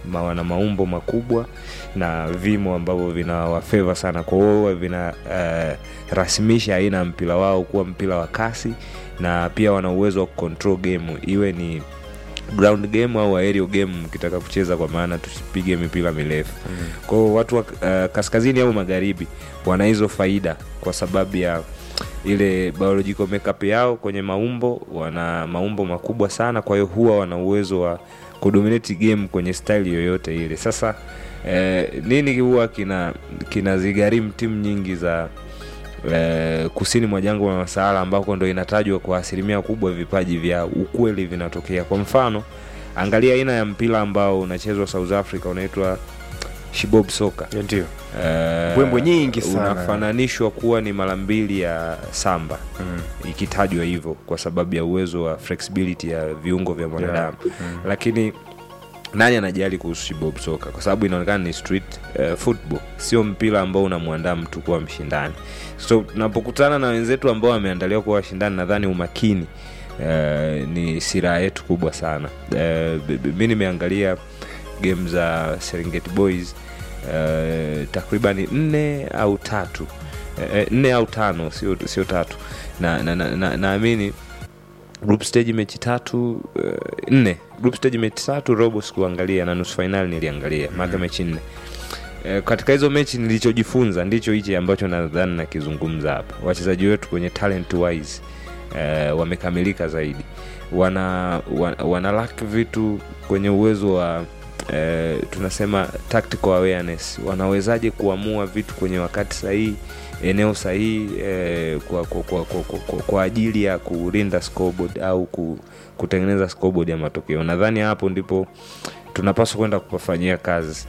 ma, wana maumbo makubwa na vimo ambavyo vinawafeva sana kwa hiyo vina uh, rasimisha aina ya mpira wao kuwa mpira wa kasi na pia wana uwezo wa kucontrol game iwe ni ground game au aerial game mkitaka kucheza kwa maana tusipige mipira mirefu mm. kwao watu wa uh, kaskazini au magharibi wana hizo faida kwa sababu ya ile biological makeup yao kwenye maumbo wana maumbo makubwa sana kwa hiyo huwa wana uwezo wa kudominate game kwenye style yoyote ile sasa eh, nini huwa kina kinazigharimu timu nyingi za eh, kusini mwa jangwa la Sahara ambako ndo inatajwa kwa asilimia kubwa vipaji vya ukweli vinatokea. Kwa mfano, angalia aina ya mpira ambao unachezwa South Africa unaitwa shibob soka ndio eh, Mbwembwe nyingi sana. unafananishwa kuwa ni mara mbili ya samba mm. ikitajwa hivyo kwa sababu ya uwezo wa flexibility ya viungo vya mwanadamu Mm. lakini nani anajali kuhusu shibob soka kwa sababu inaonekana ni street uh, football sio mpira ambao unamwandaa mtu kuwa mshindani so tunapokutana na wenzetu ambao wameandaliwa kuwa washindani nadhani umakini uh, ni siraha yetu kubwa sana uh, mi nimeangalia game za serengeti boys uh, takribani nne au tatu uh, nne au tano sio sio tatu na naamini na, na, naamini group stage mechi tatu uh, nne group stage mechi tatu robo sikuangalia na nusu fainali niliangalia maga mechi nne Eh, katika hizo mechi nilichojifunza ndicho hichi ambacho nadhani nakizungumza hapa wachezaji wetu kwenye talent wise eh, wamekamilika zaidi wana, wana, wana lack vitu kwenye uwezo wa eh, tunasema tactical awareness wanawezaje kuamua vitu kwenye wakati sahihi eneo sahihi eh, kwa, kwa, kwa, kwa, kwa, kwa, kwa ajili ya kulinda scoreboard au ku, kutengeneza scoreboard ya matokeo nadhani hapo ndipo tunapaswa kwenda kupafanyia kazi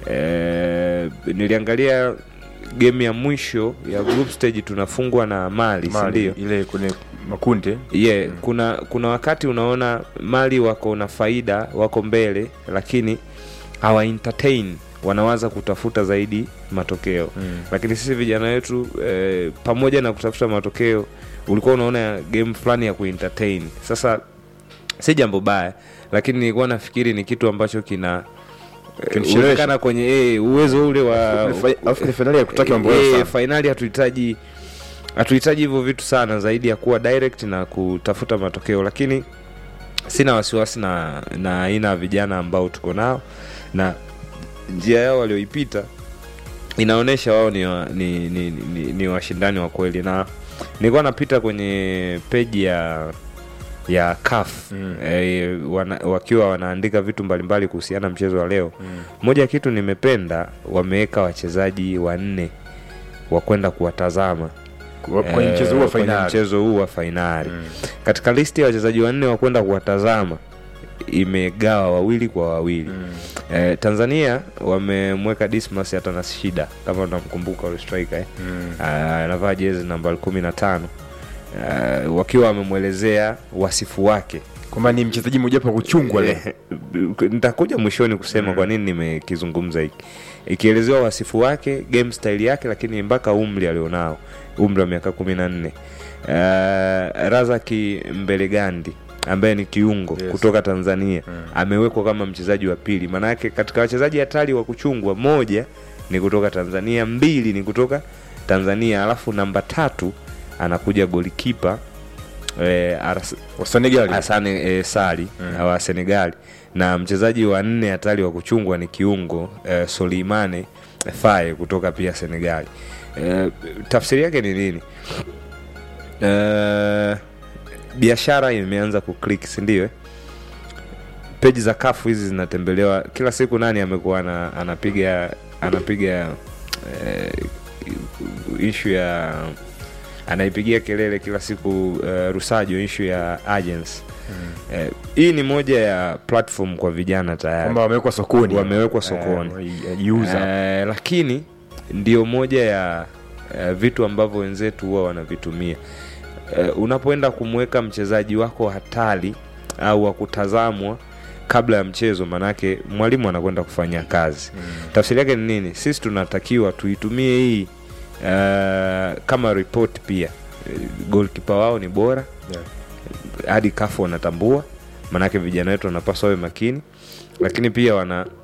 eh, niliangalia game ya mwisho ya group stage tunafungwa na mali, Mali, sindio ile kwenye makundi yeah, kuna kuna wakati unaona mali wako na faida wako mbele lakini hawa entertain wanawaza kutafuta zaidi matokeo Mm. lakini sisi vijana wetu eh, pamoja na kutafuta matokeo ulikuwa unaona game fulani ya kuentertain sasa si jambo baya lakini nilikuwa nafikiri ni kitu ambacho kina eh, Kinichelewesha. uwezekana kwenye eh, uwezo ule wa alafu ni fainali ya kutaki mambo yao Eh, sana. fainali hatuhitaji hatuhitaji hivyo vitu sana zaidi ya kuwa direct na kutafuta matokeo lakini sina wasiwasi na na aina ya vijana ambao tuko nao na njia yao walioipita inaonyesha wao ni, wa, ni, ni, ni, ni washindani wa kweli na nilikuwa napita kwenye peji ya ya CAF Mm. eh, wana, wakiwa wanaandika vitu mbalimbali kuhusiana na mchezo wa leo Mm. moja ya kitu nimependa wameweka wachezaji wanne wa kwenda kuwatazama Kwa- kwenye eh, mchezo huu wa kwenye fainali mchezo huu wa fainali Mm. katika listi ya wachezaji wanne wa kwenda kuwatazama imegawa wawili kwa wawili Mm. eh, tanzania wamemweka dismas hata na shida kama unamkumbuka ule striker eh? Mm. Ah, anavaa jezi nambari kumi na tano uh, wakiwa wamemwelezea wasifu wake kwamba ni mchezaji mmoja wa kuchungwa leo Eh, nitakuja mwishoni kusema Mm. kwa nini nimekizungumza hiki ikielezewa wasifu wake game style yake lakini mpaka umri alionao umri wa miaka kumi na nne uh, razaki mbelegandi ambaye ni kiungo Yes. kutoka tanzania Mm. amewekwa kama mchezaji wa pili maanake katika wachezaji hatari wa kuchungwa moja ni kutoka tanzania mbili ni kutoka tanzania alafu namba tatu anakuja golikipa eh, Aras- wa Senegal Asane e, Sali Mm. wa Senegali na mchezaji wa nne hatari wa kuchungwa ni kiungo e, Solimane Faye kutoka pia Senegali. E, tafsiri yake ni nini? E, biashara imeanza kuclick, si ndio? eh? Peji za kafu hizi zinatembelewa kila siku. Nani amekuwa ana, anapiga anapiga e, ishu ya anaipigia kelele kila siku uh, Rusajo ishu ya agency Mm. Eh, hii ni moja ya platform kwa vijana tayari kwamba wamewekwa sokoni Wamewekwa sokoni. Eh, wajiuza eh, lakini ndio moja ya eh, vitu ambavyo wenzetu huwa wanavitumia eh, unapoenda kumweka mchezaji wako hatari au wa kutazamwa kabla ya mchezo manake mwalimu anakwenda kufanya kazi Mm. tafsiri yake ni nini sisi tunatakiwa tuitumie hii uh, kama report pia Eh, goalkeeper wao ni bora Yeah. hadi kafu wanatambua maanake vijana wetu wanapaswa wawe makini lakini pia wana